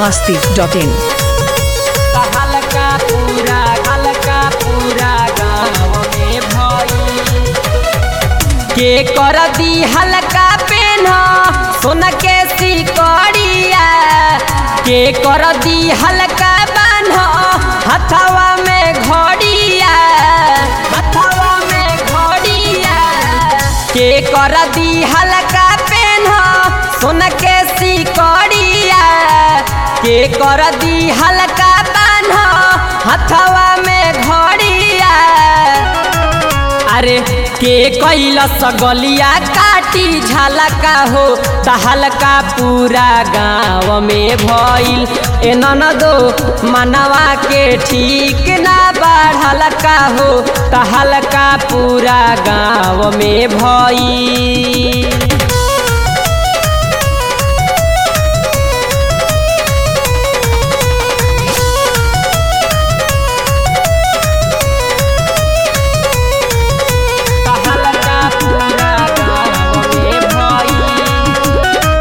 masti.in हल्का पूरा हल्का पूरा गाँव में भई के कर दी हल्का पेन सोन के सिकड़िया के कर दी हल्का बान्ह हथवा में घड़िया हथवा में घड़िया के कर दी हल्का पेन सोन के सिकड़िया के कर दी हल्का बान्ह हथवा में घड़िया अरे के कैलस गलिया काटी झलका हो तहलका पूरा गाँव में भइल ए ननदो मनवा के ठीक ना बढ़ल का हो तहलका पूरा गाँव में भइल हल्का पूरा गाँव में भइल।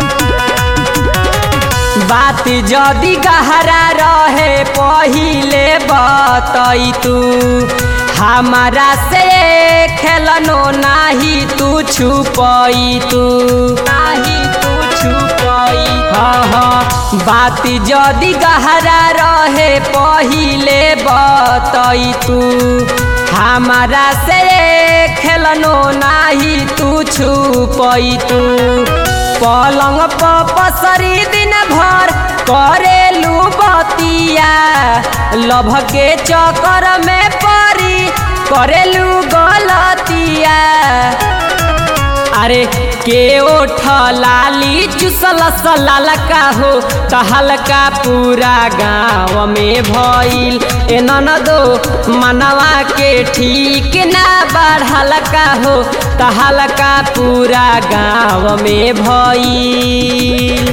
बात जदि गहरा रहे पहिले बतई तू हमारा से खेलनो नाही तू छुपई तू नाही तू छुपई हाँ हाँ बात जदि गहरा रहे पहिले बतई तू हमारा से खेलनो नाही तू छुपई तू पलंग पर पसरी दिन भर करेलू बतिया लभ के चक्कर में परी करेलू गलतिया अरे के ओठ लाली चुसल सलाल का हो तहलका पूरा गाँव में भइल ए ननदो मनवा के ठीक ना बढ़ल का हो तहलका पूरा गाँव में भइल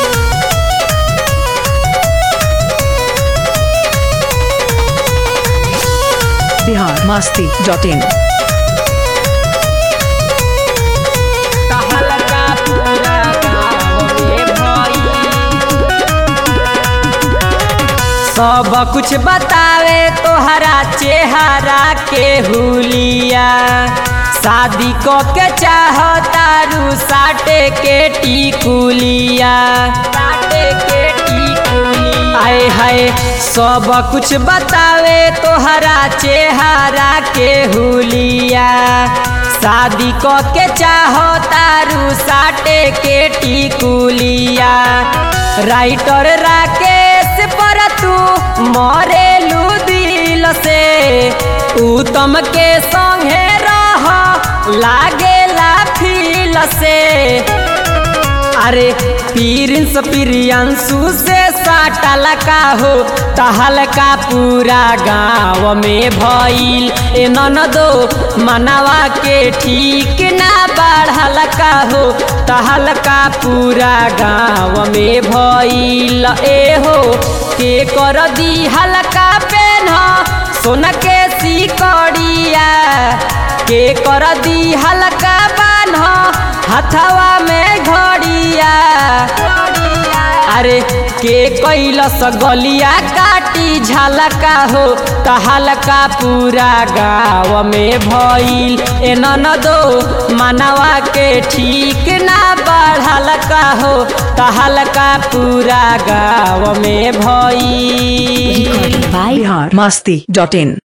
Bihar masti.in तहलका पूरा गाँव में भइल सब कुछ बतावे तोहरा चेहरा के हुलिया शादी को के चाहतारू साटे के टिकुलिया साटे के टिकुलिया आए हाय सब कुछ बतावे तोहरा चेहरा के हुलिया शादी को के चाहतारू साटे के टिकुलिया राइटर राकेश पर तू मरेलू दिल से उत्तम के संगे रह लागेला फील से अरे पीरिंस प्रियंशु से साटल का हो तहलका पूरा गाँव में भइल ए ननदो मनवा के ठीक ना बढ़ल का हो तहलका पूरा गाँव में भइल ए हो के कर दी हल्का पेन सोन के सिकड़िया के कर दी हल्का बान्ह हथवा में घड़िया अरे के कैलस गलिया काटी झलका हो तहलका पूरा गाँव में भइल ए ननदो मनवा के ठीक ना बढ़ल का हो तहलका पूरा गाँव में भइल Bihar masti.in